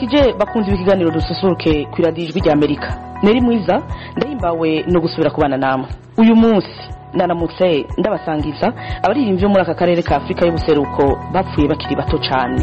ndabaramukije bakunze ibikiganiro dususuruke ku iradiyo ijwi rya amerika neri mwiza ndahimbawe no gusubira kubana namwe uyu munsi naramutse ndabasangiza abaririmbyi bo muri aka karere ka afurika y'ubuseruko bapfuye bakiri bato cyane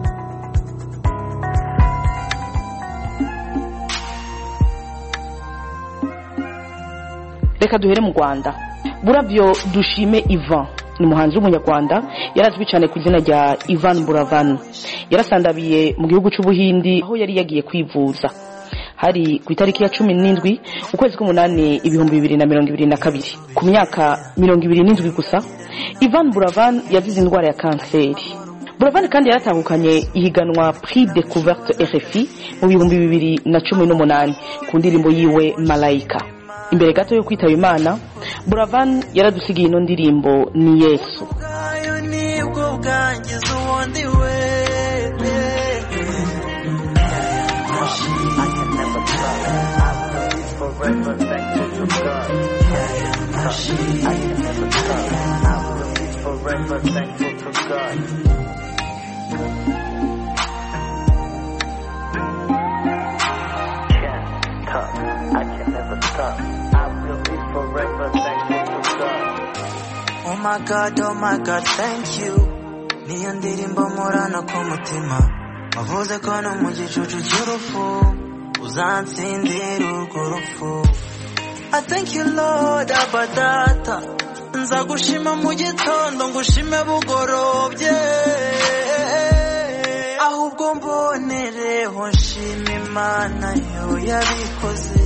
reka duhere mu rwanda burabyo dushime ivan ni umuhanzi w'umunyarwanda yarazwi cyane ku izina rya ivan buravan yarasandabiye mu gihugu cy'ubuhindi aho yari yagiye kwivuza hari ku itariki ya cumi n'indwi ukwezi k'umunani ibihumbi bibiri na mirongo ibiri na kabiri ku myaka mirongo ibiri n'indwi gusa ivan buravan yazize indwara ya kanseri buravan kandi yaratahukanye ihiganwa prix découverte rfi mu bihumbi bibiri na cumi n'umunani ku ndirimbo yiwe malayika imbere gato yo kwitaba imana buravan yaradusigiye ino ndirimbo ni yesu bwayo nibwo bwangiza ubundi we Oh my god, oh my god, thank you Niyo ndirimbo murana ku mutima Wavuze ko no mu gicucu cy'urupfu Uzansindira urwo rupfu I thank you Lord abadata Nza gushima mu gitondo ngushime bugorobye Ahubwo mbonereho nshima Imana yo yabikoze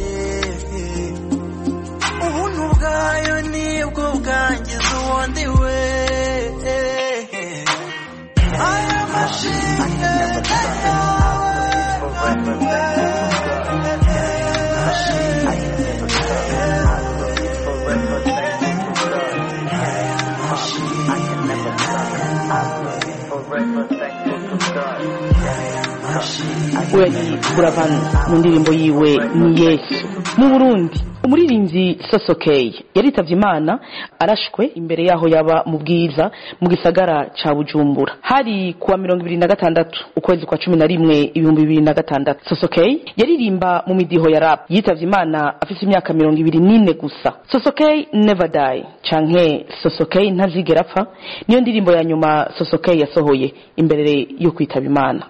ubuntu bwayo nibwo bwangiza ubundi we aya mashimwe we ni buravan mu ndirimbo yiwe ni yesu mu burundi umuririmbyi sosokeye yaritavye imana arashwe imbere yaho yaba mu bwiza mu gisagara ca bujumbura hari kuwa mirongo ibiri na gatandatu ukwezi kwa cumi na rimwe ibihumbi bibiri na gatandatu sosokeye yaririmba mu midiho ya rap yitavye imana afise imyaka mirongo ibiri n'ine gusa sosokeye never die canke sosokeye ntazigera apfa niyo ndirimbo ya nyuma sosokeye yasohoye imbere yo kwitaba imana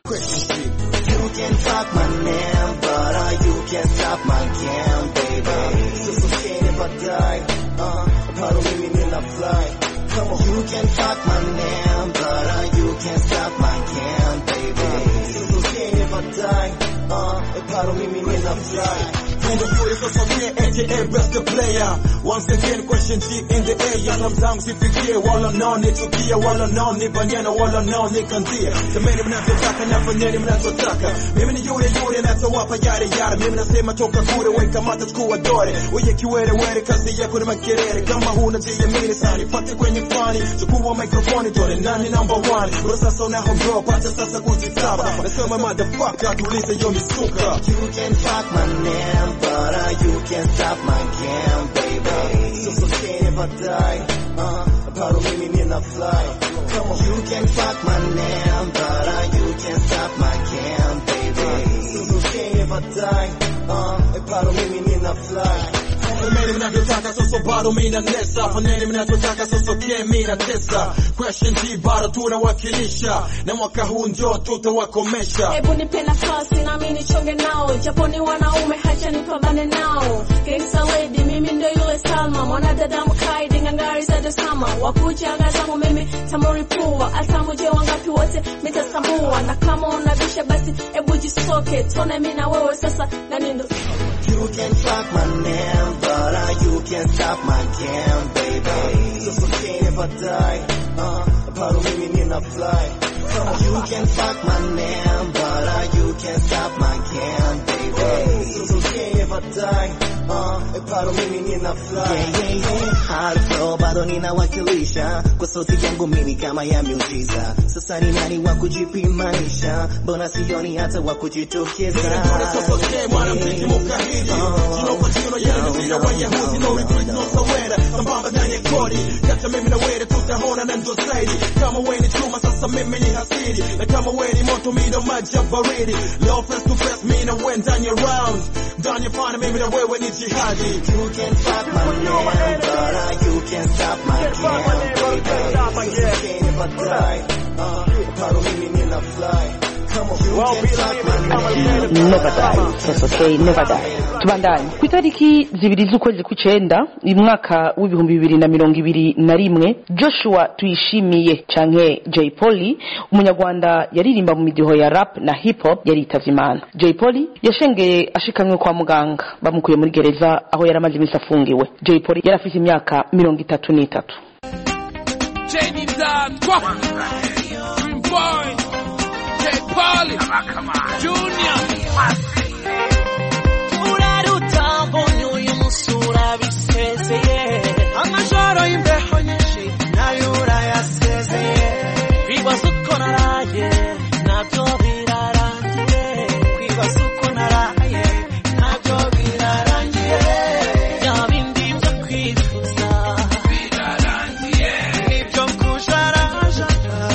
You can talk my name, but uh, you can't stop my game, baby. So so can if I die, uh, part of me when I fly. Come on, you can talk my name, but uh, you can't stop my game, baby. So so can if I die, uh, part of me when I fly. Wonderful Sosokeye aka best player Once again question G in the air Salamu zangu sifikie wala nao nichukie wala nao nibanyana wala nao nikanzie Semeni mnavyotaka nafanyeni mnachotaka Mimi ni yule yule natawapa yare yare Mimi nasema toka kure weka mata chukua dore Uye kiwere were kazi yako ni makerere Kama huna jiamini sani pate kwenye fani Chukua mikrofoni dore nani number one Bro sasa unahongro pata sasa kujitaba Nasema motherfucker tulize yo misuka You can talk my name, but uh, you can't stop my game, baby. So so can if I die, uh, part of me when I fly. Come on, you can fuck my name, but uh, you can't stop my game, baby. So so can if I die, uh, part of me when I fly. Semeni mnavyotaka soso bado mina nesa Fanyeni mnavyotaka soso ke mina tesa Question G bado tunawakilisha Na mwaka huu njo tutawakomesha Hebu nipe nafasi nami nichonge nao, japo ni wanaume, hacha nipambane nao. Gangsta lady, mimi ndo yule Salma, mwanadada mkaidi, ngangari za dosama, wakuja ngazamu mimi tamuripua, atamuje wangapi wote mitasambua, na kama unabisha basi hebu jisoke, tone mimi na wewe sasa, nani ndo You can fuck my name, but uh, you can't stop my game, baby. So so can if I die, uh, part of me when I fly. Come on, you can fuck my name, but uh, you can't stop my game, baby. So so can if I die, uh, part of me when I fly. Yeah, yeah, yeah. Hard flow, bado ninawakilisha kwa sauti yangu mimi kama ya miujiza. Sasa ni nani wa kujipimanisha? Mbona sioni hata wa kujitokeza? Soso ke mwanamziki mukahiri Jino kwa jino yenu vile wayahudi No retreat no surrender Sambamba ndani ya kodi Kata mimi na were tutahona na ndo zaidi Kama we ni chuma sasa sasa mimi ni hasiri na kama we ni moto mi ndo maji ya baridi leo face to face mi na we ndani ya round ndani ya fana mimi na wewe ni jihadi You can fuck my name, but uh, you can stop my game, baby. You can't ever die. Uh, bado mimi nina fly. Come on, you can fuck my name. never die that's okay never die tubandanye ku itariki zibiri z'ukwezi kw'icenda mu mwaka w'ibihumbi bibiri na mirongo ibiri na rimwe joshua tuyishimiye canke jay polly umunyarwanda yaririmba mu midiho ya rap na hip hop yaritavye imana jay polly yashengeye ashikamwe kwa muganga bamukuye muri gereza aho yari amaze iminsi afungiwe jay polly yari afise imyaka mirongo itatu n'itatu Jenny Dan, Dream Boy, J. Polly, Junior. urarutambo uyu musura bisezeye amajoro y'imbeho nyinshi nayo urayasezeye kwibaza uko naraye nabyo birarangiye kwibaza uko naraye nabyo birarangiye bya bindi byo kwifuza nibyo kujarajara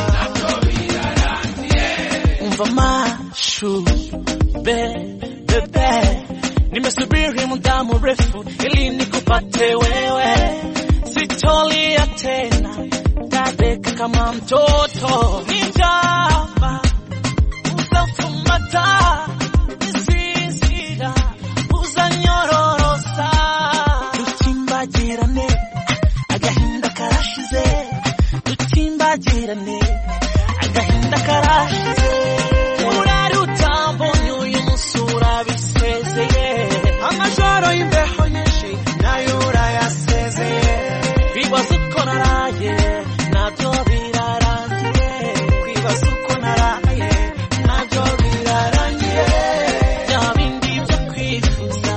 umva mashu be bebe nimesubiri muda mrefu ili nikupate wewe sitolia tena dadeka kama mtoto nijamba uzafumata isizira uzanyororosa dutimbagirane agahinda karashize dutimbagirane agahinda karashize urarutambonye uyu musura bisezeye amajoro y'imbeho nyinshi nayo urayasezeye kwibaza uko naraye nabyo birarangiye kwibaza uko naraye nabyo birarangiye bya bindi byo kwifuza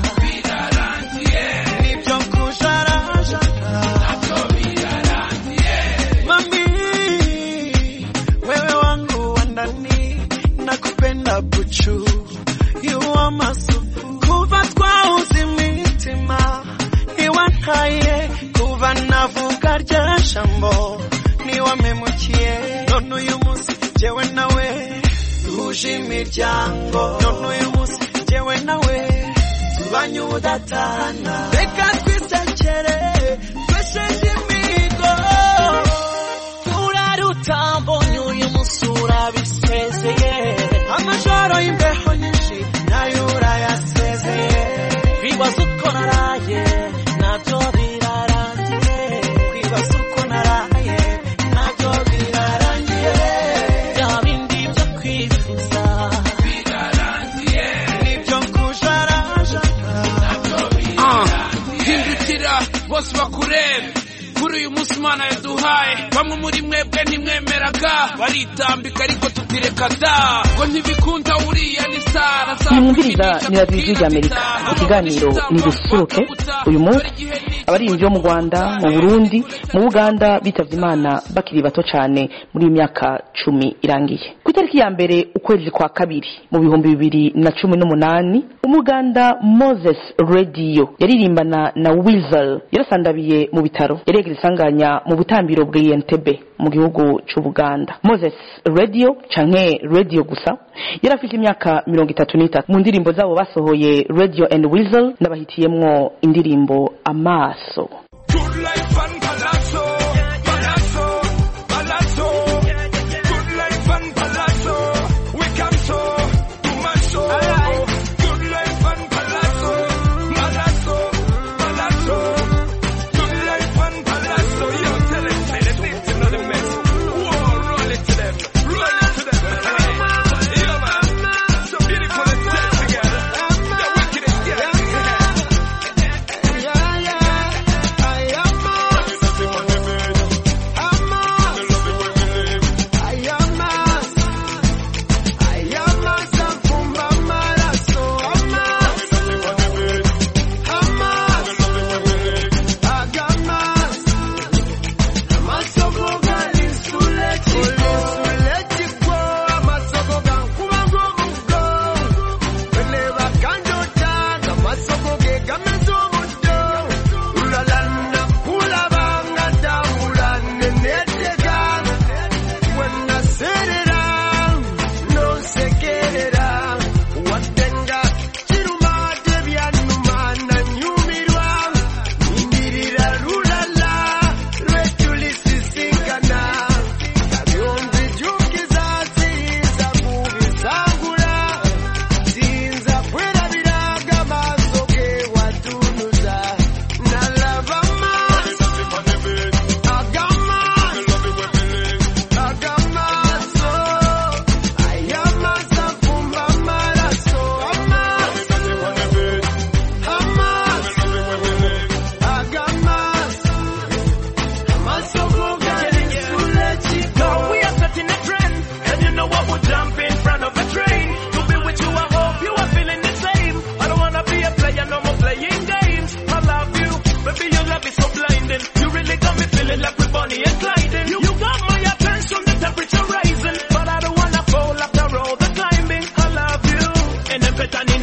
nibyo kujarajara Mami, wewe wangu wa ndani, nakupenda buchu, you are masupu. Kuva twauza imitima, niwantaye, kuva navuga rya jambo, niwamemukiye. None uyu munsi jewe nawe tuje imiryango, none uyu munsi jewe nawe tubanye ubudatana. Reka twisekere, twesheje imigo urarutambonye uyu musura bisezeye amajoro y'imbeho nyinshi nayo urayasezeye kwibaza uko naraye nabyo birarangiye kwibaza uko naraye nabyo birarangiye bya bindi byo kwifuza nibyo kujarajara Ah, hindukira bose bakurebe kuri uyu munsi imana yaduhaye bamwe muri mwebwe ntimwemeraga baritambika ariko tutireka da ngo ntibikunda uriya ni sara iyi mwumviriza ni radiyo ijwi ry'amerika ikiganiro ni dususuruke uyu munsi abaririmbyi bo mu rwanda mu burundi mu buganda bitavye imana bakiri bato cyane muri iyi myaka cumi irangiye ku itariki ya mbere ukwezi kwa kabiri mu bihumbi bibiri na cumi n'umunani umuganda moses radio yaririmbana na wizel yarasandabiye mu bitaro yaregera isanganya mu butambiro bw'iyentebe mu gihugu c'ubuganda moses radio canke radio gusa yari afite imyaka mirongo itatu n'itatu mu ndirimbo zabo basohoye radio and wizel n'abahitiyemwo indirimbo amaso Good life and palazzo, palazzo, palazzo. Good life and palazzo, we come so, too much so. Good life and palazzo, palazzo, palazzo. Good life and palazzo, yo, tell them, say them, this is not a mess. Whoa, roll it to them, roll it to them. Hey, yo, man, so beautiful and tight together. The wickedest, yeah.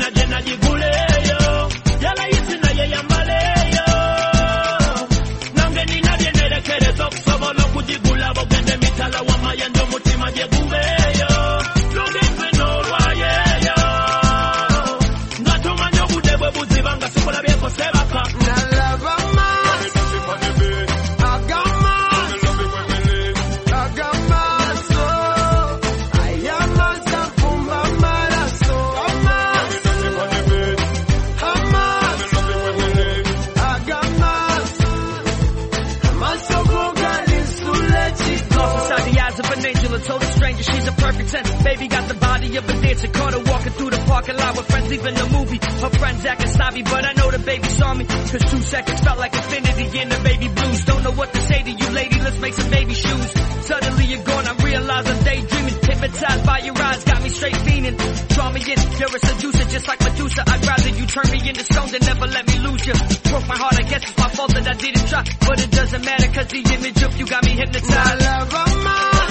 naje najiguleyo yarayisi naye yambaleyo nange ninabye nerekereza okusobola okugigula bogende mitala wamayendo omutima gye gubeeyo lugimpe n'olwayeyo nga tumanye obudde bwe buziba nga sikulabyeko sebaka Inside the eyes of an angel, a total stranger. She's a perfect ten. Baby got the body of a dancer. Caught her walking through the parking lot with friends leaving the movie. Her friends acting snobby, but I know the baby saw me. Cause two seconds felt like infinity in the baby blues. Don't know what to say to you, lady. Let's make some baby shoes. Suddenly you're gone. I realize I'm daydreaming. Hypnotized by your eyes, got me straight fiending. Draw me in, you're a seducer, just like Medusa. I'd rather you turn me into stone than never let me lose you. Broke my heart, I guess it's my fault that I didn't try. But it doesn't matter, cause the image of you got me hypnotized.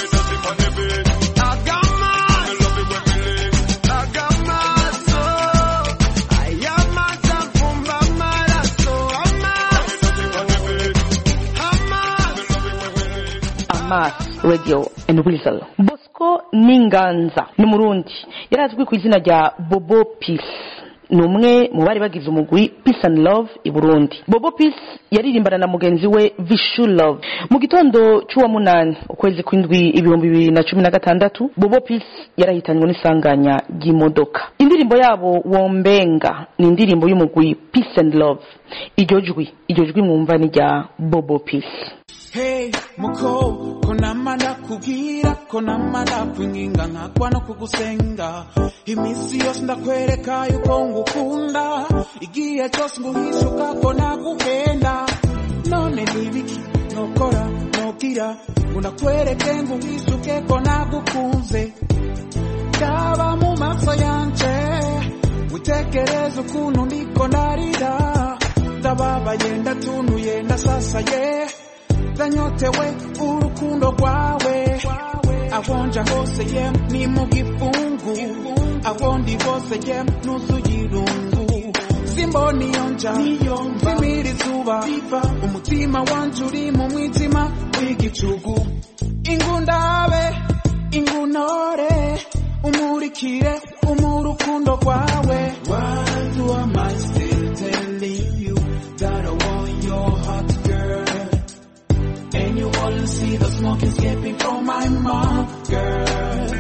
Amas Radio and Weasel. Bosco Ninganza ni Murundi yari azwi ku izina rya Bobo Peace ni umwe mu bari bagize umugwi Peace and Love i Burundi Bobo Peace yaririmbana na mugenzi we Vishu Love mu gitondo cy'uwa munani ukwezi kw'indwi ibihumbi bibiri na cumi na gatandatu Bobo Peace yarahitanywe n'isanganya ry'imodoka indirimbo yabo Wombenga ni indirimbo y'umugwi Peace and Love iryo jwi iryo jwi mwumva ni rya Bobo Peace Hey, muko, konama ndakubwira, konama ndakwinginga nkagwa no kugusenga. Iminsi yose ndakwereka yuko ngukunda, igihe cyose nguhishuka ko naguhenda. None nibiki nokora nobwira, ngo nakwereke nguhishuke ko nagukunze. Ndaba mu maso yanje, witekereze ukuntu ndiko ndarira. Ndababaye ndatunuye ndasasaye. ndanyotewe urukundo rwawe aho nja hose ye ni mu gifungu aho ndi hose ye nuzuye irungu simbona iyo nja mvimira izuba umutima wanje uri mu mwijima w'igicugu ingundabe ingunore umurikire umurukundo rwawe Why do am I still telling you that I want your heart girl and you only see the smoke escaping from my mouth, girl.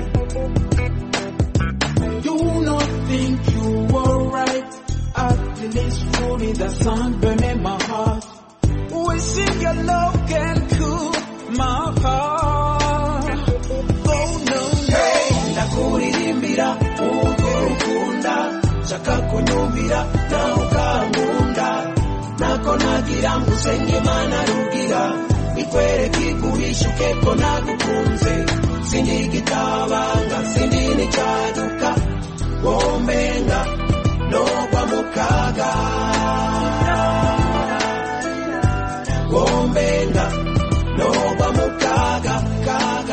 You not think you were right. At least truly the sun burning my heart. Wishing your love can cool my heart. Oh no, no. Ndakuririmbira urwo rukunda shaka kunyumvira nawe ukankunda nako nagira ngo usenge imana rugira ikwereke iguhishuke ko nagukunze sindi igitabanga sindi n'icyaduka wombenga nogwa mu kaga wombenga nogwa mu kaga kaga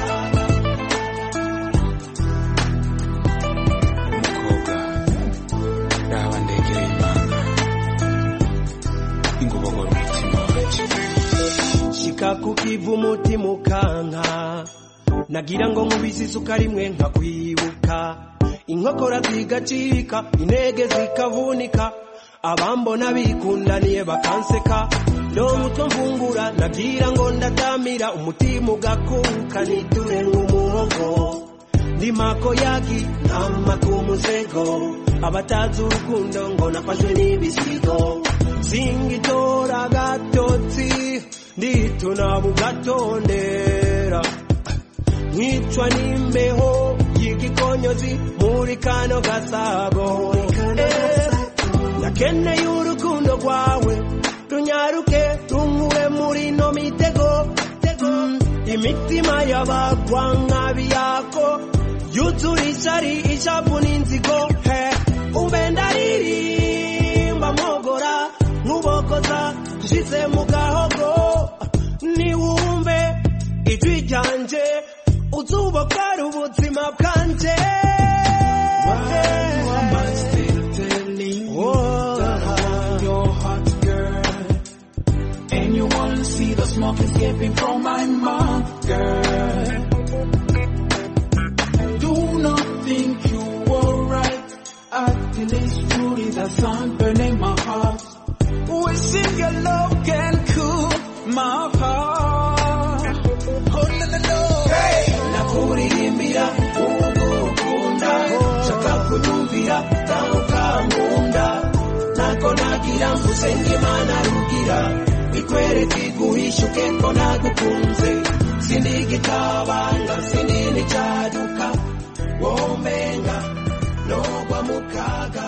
umukobwa raba ndegera imana ingobogora umutima wacu shika ku kivu umutima ukanka nagira ngo nkubise isuka rimwe nkakwibuka inkokora zigacika intege zikavunika abambona bikundaniye bakanseka no mutwe mvungura nagira ngo ndatamira umutima ugakuka niture nk'umuhogo ndi mako yagi ntama ku musego abatazi urukundo ngo nafashwe n'ibisigo singitora gatotsi ndituna bugatondera nkicwa n'imbeho y'igikonyozi muri kano gasabo Eh, nakeneye urukundo rwawe runyaruke runkure muri no mitego Mm, imitima y'abagwa nk'abiyako yuzura ishari ishavu n'inzigo he umbe ndaririmba mwogora nkubokoza nshize mu gahogo niwumve ijwi ryanje uzubokora ubuzima bwanje Why am I still escaping from my mouth, girl. Do not think you were right until it's truly the sun burning my heart. Wishing your love can cool my heart. Oh no no no. Hey, nakuririmbira ugukunda, shaka kunyumvira nawe ukankunda. Nako nagira ngusenge Imana rugira, bikwereke iguhishuke ko nagukunze. Sindi igitabanga, sindi n'icyaduka, womenga nogwa mu kaga.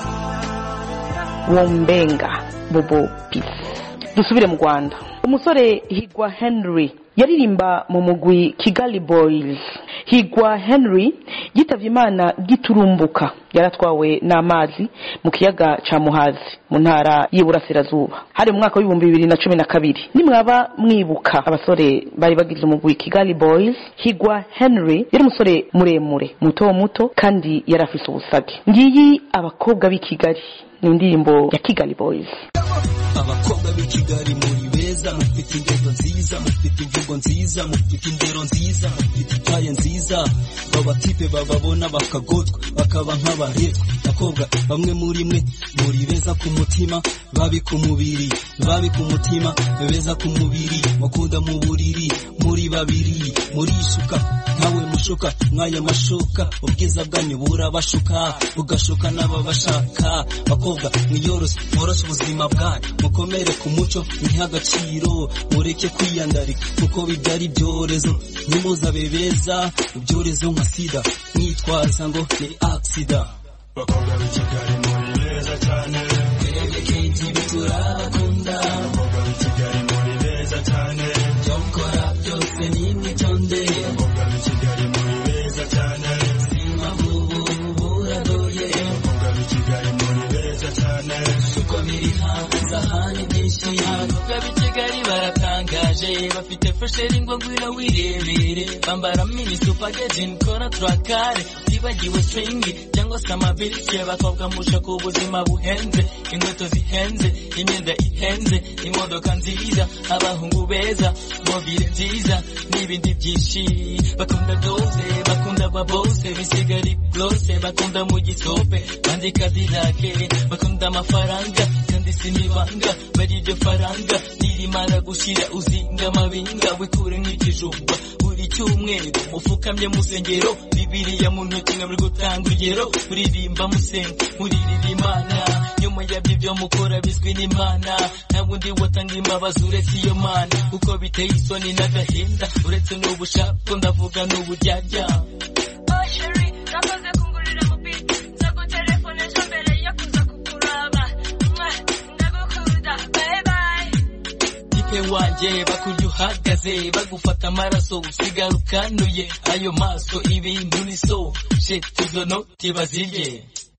wombenga bobo peace dusubire mu rwanda umusore higwa henry yaririmba mu mugwi kigali boys higwa henry yitavye imana giturumbuka yaratwawe n'amazi mu kiyaga ca muhazi mu ntara y'iburasirazuba hari mu mwaka w'ibihumbi bibiri na cumi na kabiri nimwaba mwibuka abasore bari bagize umugwi kigali boys higwa henry yari umusore muremure muto muto kandi yari afise ubusage ngiyi abakobwa b'i kigali ni indirimbo ya kigali boys abakobwa b'i kigali muri beza mufite ingendo nziza mufite imvugo nziza mufite indero nziza mufite itaye nziza babatipe bababona bakagotwa bakaba nk'abaretwa bakobwa bamwe muri mwe muri beza ku mutima babi ku mubiri babi ku mutima beza ku mubiri mukunda mu buriri muri babiri murishuka nkawe mushuka mwaya mashuka ubwiza bwanyu burabashuka bugashuka n'ababashaka bakobwa mwiyoroshye mworoshe ubuzima bwanyu mukomere ku muco mwihe agaciro mureke kwiyandarika kuko bibyara ibyorezo ntimuzabe beza ibyorezo nka sida mwitwaza ngo ni aksida bakobwa b'i kigali muri beza cyane twebwe kenshi biturabakunda abakobwa b'i kigali muri beza cyane ibyo mukora byose ni imitonde abakobwa b'i kigali muri beza cyane sima vubu buradoye abakobwa b'i kigali muri beza cyane uko biri hanze ahandi byinshi abakobwa b'i kigali baratangaje bafite fesheri ngo ngwino wirebere bambara mini supageti kora turakare utibagiwe swingi cyangwa se amabirike bakobwa mushaka ubuzima buhenze inkweto zihenze imyenda ihenze imodoka nziza abahungu beza mobile nziza n'ibindi byinshi bakunda doze bakunda babose bisigari glose bakunda mu gisope kandi kadilake bakunda amafaranga kandi sinibanga bari iryo faranga nirimara gushira uzinga amabinga wikure nk'ikijumba buri cyumweru mufukamye mu sengero bibiriya mu ntoki nka muri gutanga urugero muririmba musenga muririra imana nyuma yabyo ibyo mukora bizwi n'imana nta wundi watanga imbabazi uretse iyo mana kuko biteye isoni n'agahinda uretse n'ubushako ndavuga n'uburyarya Oh, Sherry, nakoze kungurira mu beat. Nzagutelefone ejo mbere yo kuza kukuraba. Mwah, ndagukunda. Bye bye. tipe wanjye bakurya uhagaze bagufata amaraso usigara ukanuye ayo maso ibintu ni so shit izo noti bazirye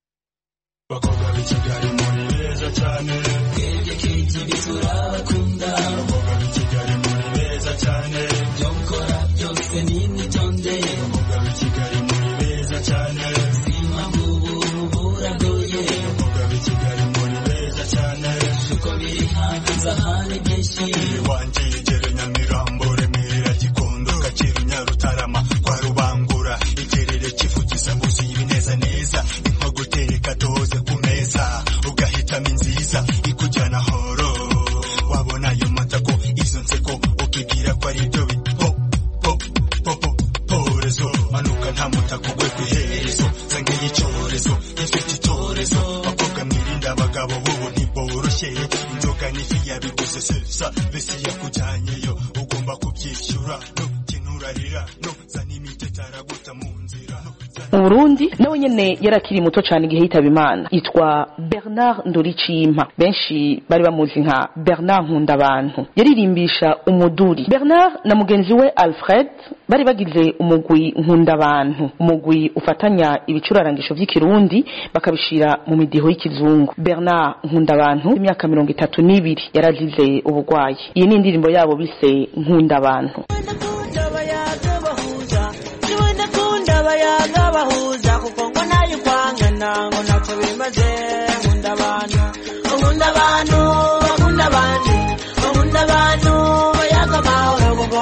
bakobwa b'i kigali muri beza cyane twebwe kenshi biturabakunda abakobwa b'i kigali muri beza cyane ibyo mukora byose ni imitonde abakobwa b'i kigali muri beza cyane sima vubu buragoye abakobwa b'i kigali muri beza cyane uko biri hanze ahandi byinshi iwanjye yegere nyamirambo remera gikondo kacyiru nyarutarama kwa rubangura igerere kivugiza mbuzi ibineza neza inko gutereka doze ku meza ugahitamo inziza ikujyana horo wabona ayo matako izo nseko ukibwira ko ari ibyo bipo po po po porezo manuka nta mutako gwe ku iherezo zangeye icyorezo ifite icyorezo bakobwa mwirinda abagabo bubu ntiboroshye inzoga n'ifi yabiguze sesa besi yakujyanyeyo ugomba kubyishyura nukinurarira no zana imiti araguta mu nzira no mu burundi nawe nyene yari akiri muto cyane igihe yitaba imana yitwa bernard ndoricimpa benshi bari bamuzi nka bernard nkundabantu yaririmbisha umuduri bernard na mugenzi we alfred bari bagize umugwi nkundabantu umugwi ufatanya ibicurarangisho vy'ikirundi bakabishira mu midiho y'ikizungu bernard nkundabantu imyaka mirongo itatu n'ibiri yarazize ubugwayi iyi ni indirimbo yabo bise nkundabantu ndakunda abayaga bahuza niwe ndakunda abayaga bahuza kuko ngo nayo kwangana ngo ntacyo bimaze nkunda abantu nkunda abantu bakunda abandi nkunda abantu bayaga amahoro kuko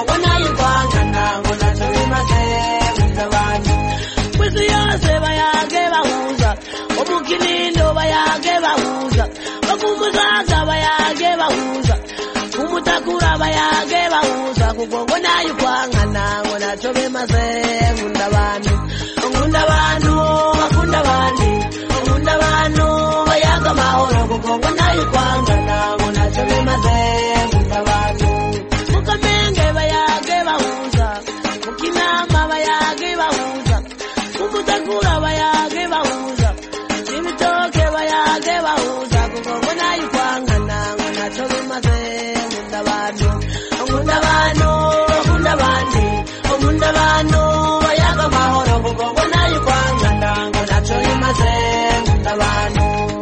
kinindo bayage bahuza bakumuzaza bayage bahuza kumutakura bayage bahuza kuko ngo nayo kwangana ngo naco bimaze nkunda abantu nkunda abantu bakunda abandi nkunda abantu bayaga amahoro kuko ngo nayo kwangana ngo naco bimaze nkunda abantu mukamenge bayage bahuza mukinama bayage bahuza kumutakura bayage bahuza ibitoke bayage bahuza kuko ngo nayo kwangana ngo naco bimaze nkunda abantu nkunda abantu bakunda abandi nkunda abantu bayaga amahoro kuko ngo nayo kwangana ngo naco bimaze nkunda abantu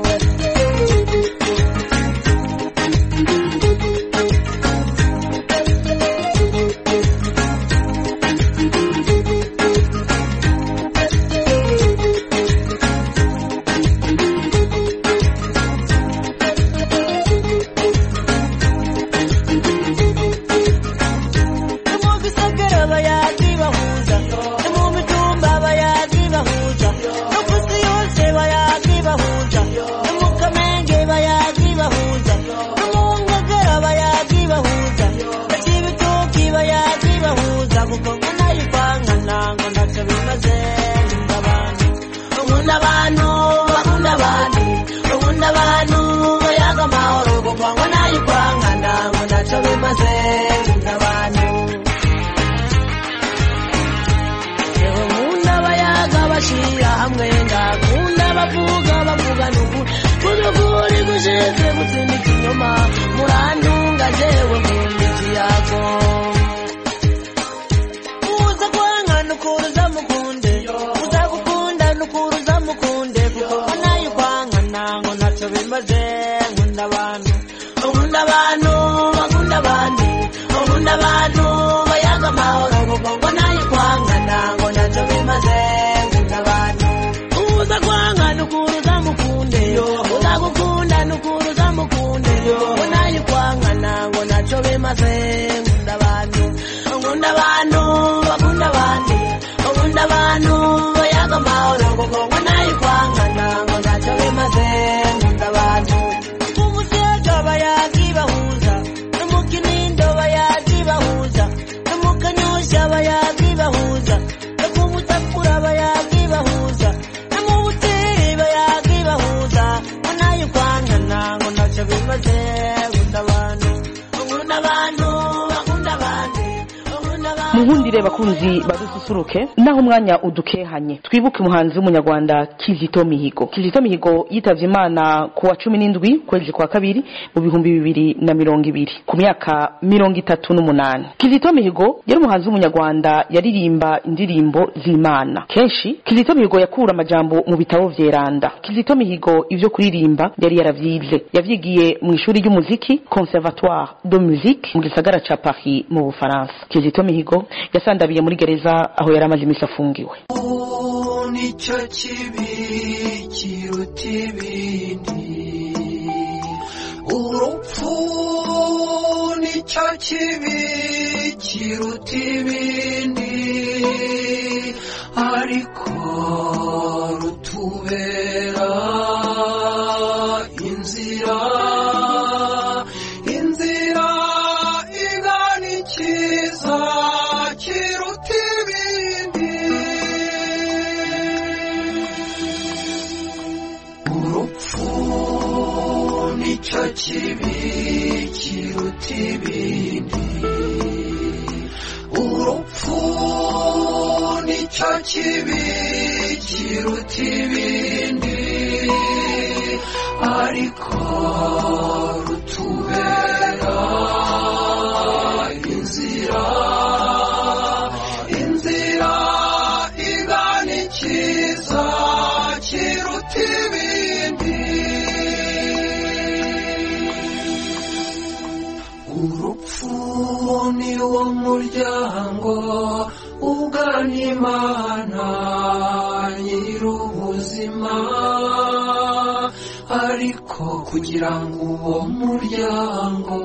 mu bisagara bayagi bahuza mu mitumba bayagi bahuza no ku isi yose bayagi bahuza no mu kamenge bayagi bahuza no mu ngagara bayagi bahuza no ibitoki bayagi bahuza kuko ngo nayo kwangana ngo ntacyo bimaze nkunda abantu nkunda abantu bakunda abandi nkunda abantu bayaga amahoro kuko ngo nayo kwangana ngo ntacyo bimaze nkunda abantu yewe nkunda abayaga bashyira hamwe ngakunda bavuga bavuga n'ukuri kuzukuri gushize gutsinda ikinyoma murandunga jewe nkunda ikiyago uza kwanga nukuruza mukunde uza gukunda nukuruza mukunde kuko ngo nayo kwanga nango ntacyo bimaze nkunda abantu nkunda abantu bakunda abandi nkunda abantu bayaga amahoro kuko ngo nayo kwanga nango ntacyo bimaze nkunda abantu uza kwanga nukuruza mukunde uza gukunda nukuruza mukunde ngo nayo kwanga nango ntacyo bimaze nkunda abantu nkunda abantu bakunda abandi nkunda abantu bayaga amahoro kuko ngo nayo kwanga nango ntacyo bimaze nkunda abantu umusega bayagi bahuza no mu kinindo bayagi bahuza no mu kanyushya bayagi bahuza no ku mutakura bayagi bahuza no mu buteri bayagi bahuza ngo nayo kwanga nango ntacyo bimaze nkunda abantu nkunda abantu bakunda abandi nkunda abantu muhundire bakunzi badususuruke naho umwanya udukehanye twibuke umuhanzi w'umunyarwanda kizito mihigo kizito mihigo yitavye imana ku wa cumi n'indwi kwezi kwa kabiri mu bihumbi bibiri na mirongo ibiri ku myaka mirongo itatu n'umunani kizito mihigo yari umuhanzi w'umunyarwanda yaririmba indirimbo z'imana kenshi kizito mihigo yakura amajambo mu bitabo vyeranda kizito mihigo ivyo kuririmba yari yaravyize yavyigiye mu ishuri ry'umuziki conservatoire de musique mu gisagara ca paris mu bufaransa kizito mihigo yasandabiye muri gereza aho yari amaze imisi afungiwe nicyo kibi kiruta ibindi urupfu nicyo kibi kiruta ibindi ariko rutubera inzira inzira igana ikiza kiruta ibindi urupfu nicyo kibi kiruta ibindi urupfu nicyo kibi kiruta ibindi ariko rutubera inzira inzira igana ikiza kiruta ibindi urupfu ni wo muryango ugana imana nyir'ubuzima ariko kugira ngo uwo muryango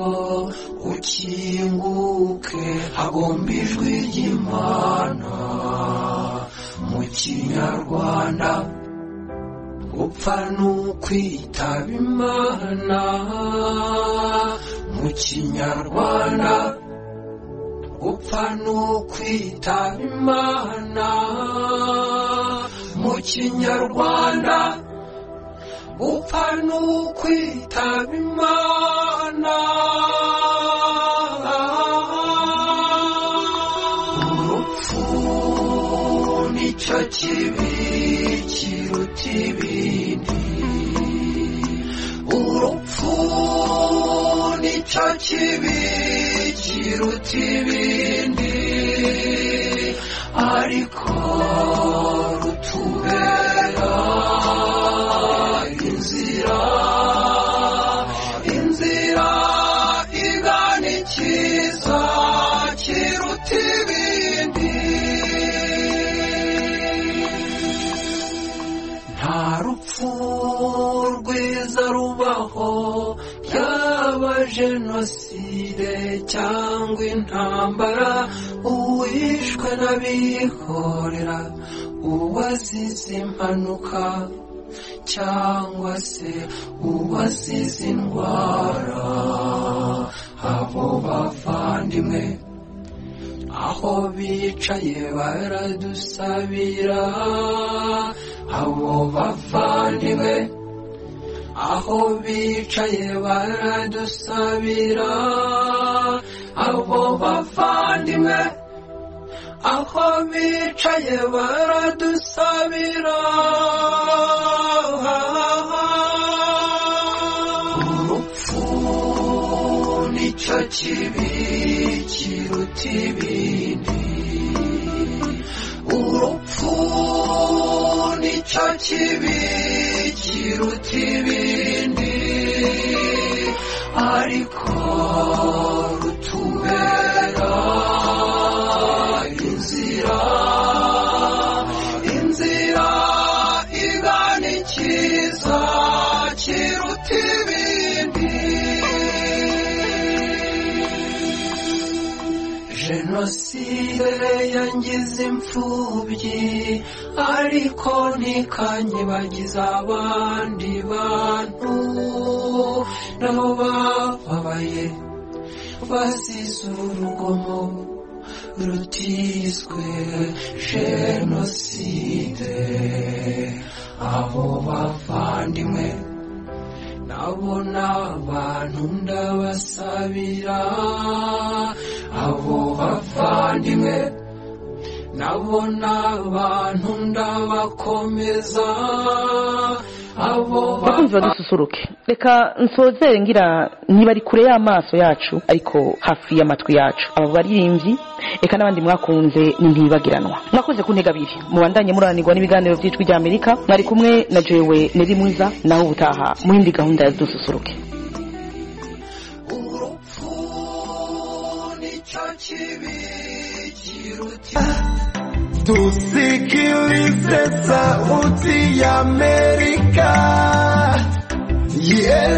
ukinguke hagomba ijwi ry'imana mu kinyarwanda upfa n'ukwitaba imana mu kinyarwanda upfa n'ukwitaba imana mu kinyarwanda upfa n'ukwitaba imana urupfu nicyo kibi kiruta ibindi urupfu nicyo kibi kiruta ibindi ariko rutubera inzira inzira igana ikiza kiruta ibindi nta rupfu rwiza rubaho yaba jenoside cyangwa intambara uwishwe n'abihorera uwazize impanuka cyangwa se uwazize indwara abo bavandimwe aho bicaye baradusabira abo bavandimwe aho bicaye baradusabira abo bavandimwe aho bicaye baradusabira urupfu nicyo kibi kiruta ibindi urupfu nicyo kibi kiruta ibindi ariko rutubera inzira inzira igana ikiza kiruta ibindi jenoside yangize imfubyi ariko ntikanyibagiza abandi bantu nabo bababaye bazize urugomo rutiswe jenoside abo bavandimwe nabo ni abantu ndabasabira abo bavandimwe nabo ni abantu ndabakomeza abo bakunzi badususuruke reka nsozere ngira niba ari kure y'amaso yacu ariko hafi y'amatwi yacu aba baririmbyi reka n'abandi mwakunze ni ntibagiranwa mwakoze ku ntega abiri mubandanye muranirwa n'ibiganiro by'ijwi rya amerika mwari kumwe na jewe neri mwiza nawe ubutaha mu yindi gahunda ya dususuruke tusikilize sauti ya Amerika. Yeah.